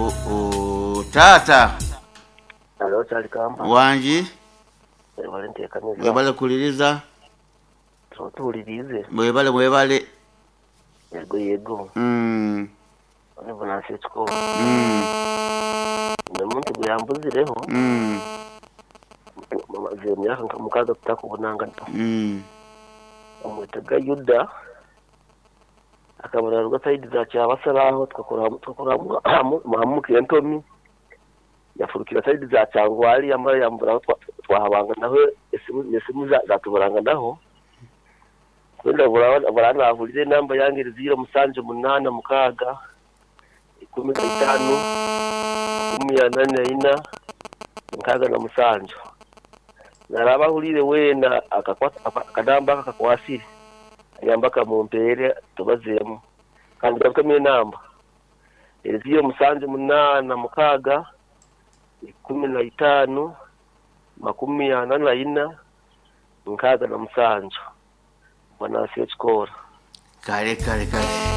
o, o, tata Halo cyari kamba wanji wari ntekameza mwebale kuliriza tuwulirize mwebale mwebale yego yego mm, niba nasitsiko mm, umuntu guyambuzireho mm, amaze myaka nka mukaga kutaka ubunangano mm. umwitaga yuda akabona rwa sayidi za cyabasaraho twakora muhamukiye ntomi yafurukira sayidi za cyangwari yamara yambura aho twa- twahabanga naho esimu esimu za- zatuburanga naho wenda baranavurize namba yangiriza iyo musanje umunani mukaga ikumi na itanu makumyabiri na ina mukaga na musanju naraba ahurire wena akakwa- aka- akanamba aka kakwasire agamba akamumpere tubazeemu kandi gafitemo enamba eziyo musanju munaana mukaaga ikumi na itaano makumi ana na ina nkaaga na musanju banansi ekikoora kale kale kale